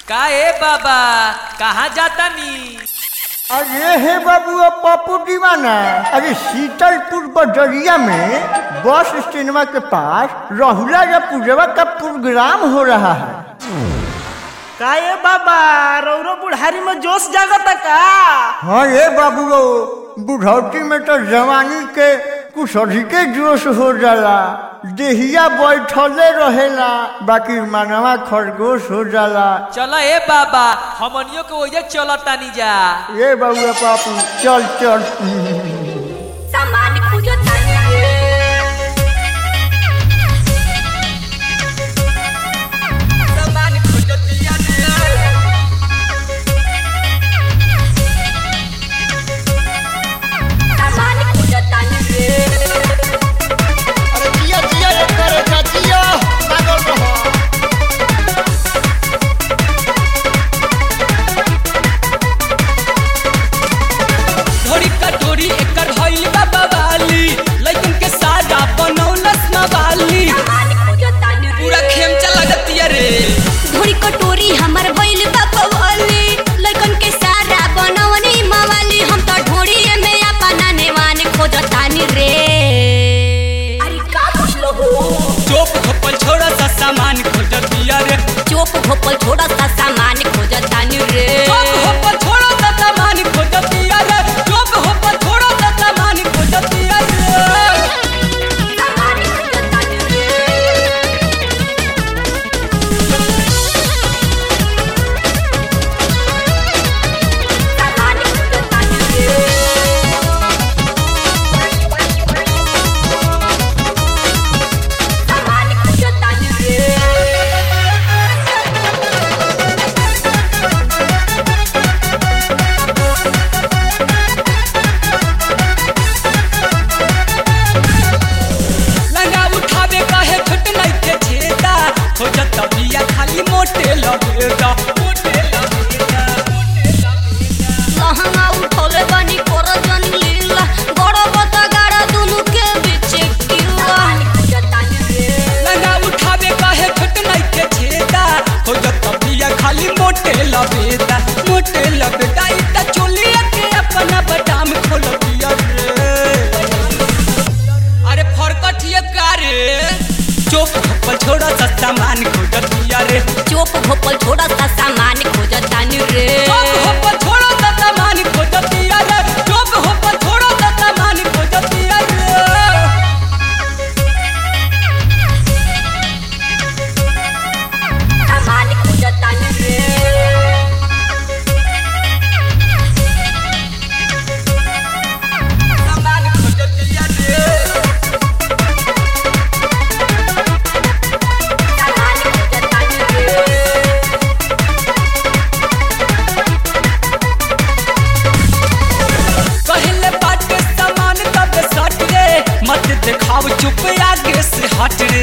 का ए बाबा कहाँ जाता नी अरे हे बाबू अब पप्पू दीवाना अरे शीतलपुर बजरिया में बस स्टैंडवा के पास रहुला या पूजवा का प्रोग्राम हो रहा है का ये बाबा रौरो बुढ़ारी में जोश जागता का हाँ ये बाबू बुढ़ौती में तो जवानी के कुछ अधिके जोश हो जाला देहिया बैठले रहेला बाकी मनवा खरगोश हो जाला चलो ए बाबा हमनियों के वजह चलता नी जा ये बाबू पापू चल चल सामान खोजता सामान खोजतिया सामान खोजता रे अरे जिया जिया ये करे जिया लागल रहो ढोरी कटोरी एकर हईल बाबा वाली लइकन के सादा बनौलस मवाली सामान खोजता रे पूरा खेमचा लगतिया रे धोरी कटोरी हमर बैल बापवाली लइकन के सारा बनवनी मवाली हम तो ढोरी में अपना नेवान खोजतानी रे अरे का पूछलो हो चोप खपल छोड़ा सा सामान खोजतिया रे चोप घोपल छोड़ा सा सामान खोजतानी रे चोप खपल छोड़ा सा सामान खोजतिया रे चोप खपल छोड़ा सा सामान खोजतिया रे सामान खोजतानी रे सामान खोजतानी रे सामान खोजतानी रे लंगा उठावे काहे छोट नइखे छेदा खोजत बिया खाली मोटे लगेदा मोटे लगेदा मोटे लगेदा लहंगा उठोले बनी कर जन लीला बड़ बता गाड़ा दुनु के बीच किला लंगा उठावे काहे छोट नइखे छेदा खोजत बिया खाली मोटे लगेदा मोटे लगेदा इ त चोलिया के अपना बदाम खोल दिया रे अरे फरकठिया का रे चोप खपल छोड़ा सा सामान खोजत बिया रे चोप घोपल छोड़ा सा सामान खोजतानी रे चोप खपल छोड़ा सा सामान खोजत बिया रे चोप खपल छोड़ा सा सामान खोजत बिया रे सामान खोजतानी रे सामान खोजतिया रे सामान खोजतानी रे कहले बाटे सामान तब सट रे मत दिखाव चुप आगे से हट रे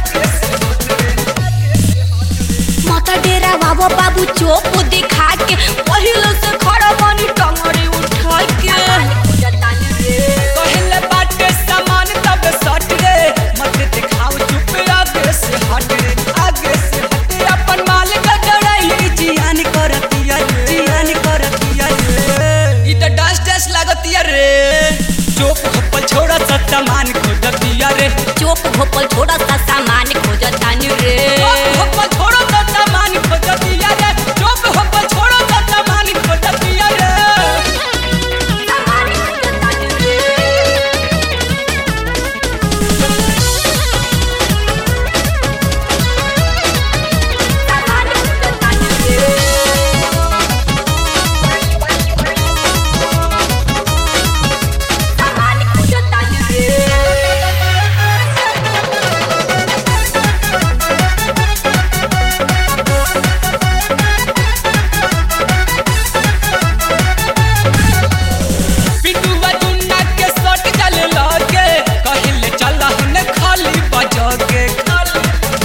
माता डेरा बाबा बाबू चोप दिखा के पहले से खड़ा बनी टंगड़ी उठा के कहले बाटे सामान तब सट रे मत दिखाव चुप आगे से हट रे आगे से हट रे अपन माल का डराई जियान करतिया रे जियान करतिया रे ई त डस डस लागतिया रे चुप खपल छोड़ा सा सामान खोजतिया रे चोप घोपल छोड़ा सा सामान खोजतानी रे चुप खपल छोड़ा सा सामान खोजतिया रे चुप खपल छोड़ा सा सामान खोजतिया रे सामान खोजतानी रे सामान खोजतानी रे सामान खोजतानी रे पिटुआ दुन्ना के सट चले लगे कहिले चल हन खाली बजा के खाली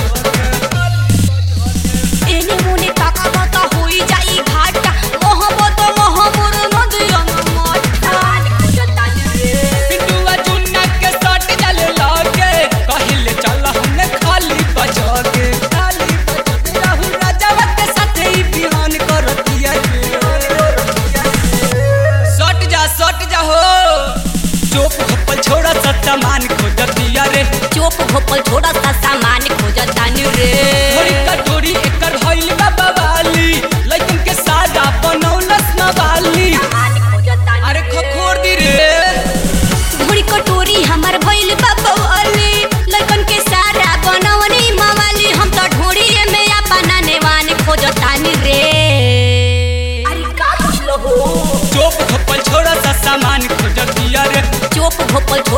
एने मोने काका बाता होई जाई घाटा मोहब्बत मोहब्बर नदिया माटा पिटुआ दुन्ना के सट चले लगे कहिले चल हन खाली बजा के खाली बजा के राहुल राजा के साथे ही बिहान घोपल छोड़ा सा सामान खोजतानी रे थोड़ी कटोरी एकर भइल बा बवाली लइकन के सादा बनौलस नवाली सामान खोजतानी अरे खखोर दी रे घोड़ी कटोरी हमर भइल बा बवाली लइकन के सारा बनवनी मवाली हम तो ढोड़ी में अपना नेवान खोजतानी रे अरे का खोजलो हो चोप खपल छोड़ा सा सामान खोजतिया रे चोप घोपल